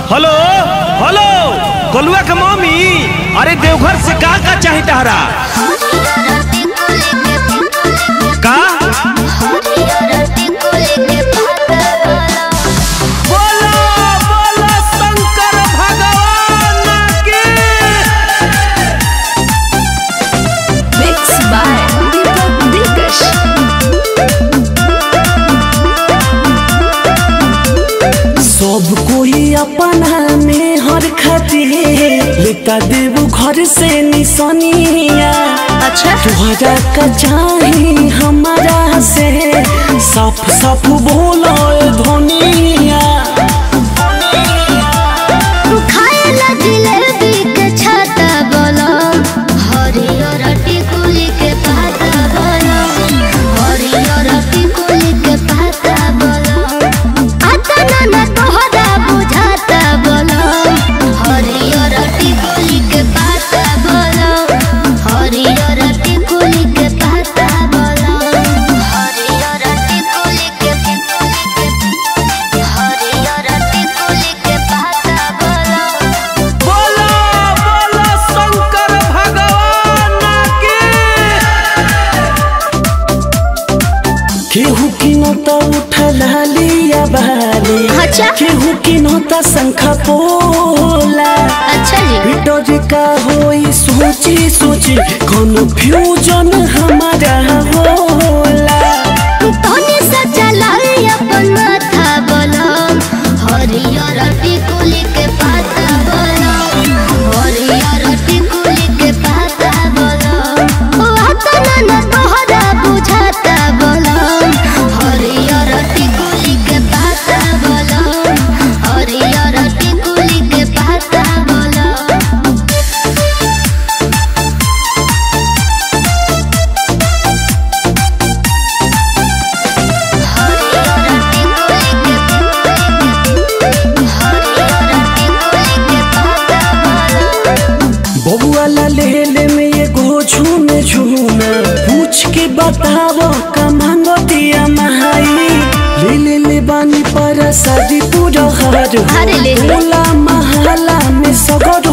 Hello hello गोलुआ के mummy अरे देवघर से का का चाही तहरा का बोलो बोलो शंकर भगवान की Mixed by Deepak Dikash. सब कोई अपना में हर खातिर लेता देव घर से निशानिया अच्छा तुहरा का चाही हमारा से साफ साफ बोलो धोनिया खाएला जिलेबी के छाता बोलो हरियर टिकुली के पाता बोलो हरियर टिकुली के पाता बोलो आता ना ना तोहरा बुझाता बोलो हरियर टिकुली के पाता बोलो हरियर टिकुली के पाता बोलो हरियर टिकुली के हरियर टिकुली के पाता बोलो बोलो बोलो शंकर भगवान की केहू की नोता उठला लिया बाली अच्छा। केहू की नोता शंखा पोला अच्छा जी विटोरी का होई सोची सोची कन्फ्यूजन हमारा होला तोने सच्चा लाई अपन माथा बोलो हरियर टिकुली के पाता बोलो हरियर टिकुली के पाता बोलो ओ आता ना ना तोहरा बुझाता बोलो हरियर टिकुली के पाता बोलो हरियर टिकुली के पाता बोलो बबुआला ले ले में ये गो झूमे झूमे पूछ के बताओ का मांगो दिया महाई ले ले ले बानी पर शादी पूरा हर अरे ले ले। होला महला में सगर